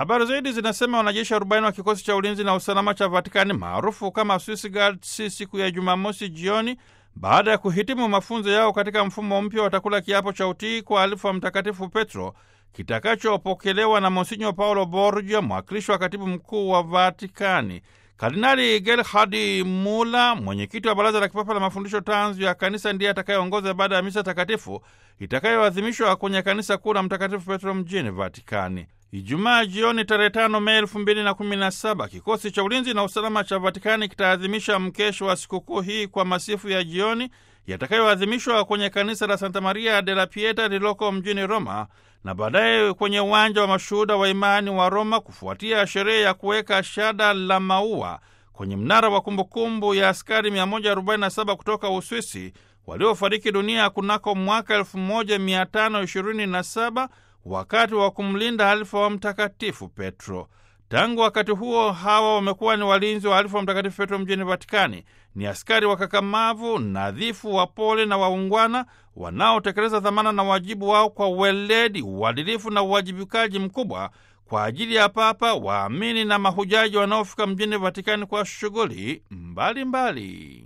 Habari zaidi zinasema wanajeshi 40 wa kikosi cha ulinzi na usalama cha Vatikani maarufu kama Swiss Guards siku ya Jumamosi jioni baada ya kuhitimu mafunzo yao katika mfumo mpya watakula kiapo cha utii kwa alifu wa Mtakatifu Petro kitakachopokelewa na Monsinyo Paulo Borgia, mwakilishi wa katibu mkuu wa Vatikani. Kardinali Gerhard Mula, mwenyekiti wa Baraza la Kipapa la Mafundisho Tanzu ya Kanisa, ndiye atakayeongoza baada ya misa takatifu itakayoadhimishwa kwenye kanisa kuu la Mtakatifu Petro mjini Vatikani. Ijumaa jioni tarehe tano Mei elfu mbili na kumi na saba kikosi cha ulinzi na usalama cha Vatikani kitaadhimisha mkesho wa sikukuu hii kwa masifu ya jioni yatakayoadhimishwa kwenye kanisa la Santa Maria de la Pieta lililoko mjini Roma na baadaye kwenye uwanja wa mashuhuda wa imani wa Roma kufuatia sherehe ya kuweka shada la maua kwenye mnara wa kumbukumbu ya askari 147 kutoka Uswisi waliofariki dunia kunako mwaka 1527 wakati wa kumlinda alifa wa Mtakatifu Petro. Tangu wakati huo hawa wamekuwa ni walinzi wa alifa wa Mtakatifu Petro mjini Vatikani. Ni askari wakakamavu, nadhifu, wapole na waungwana wanaotekeleza dhamana na wajibu wao kwa weledi, uadilifu na uwajibikaji mkubwa kwa ajili ya Papa, waamini na mahujaji wanaofika mjini Vatikani kwa shughuli mbalimbali.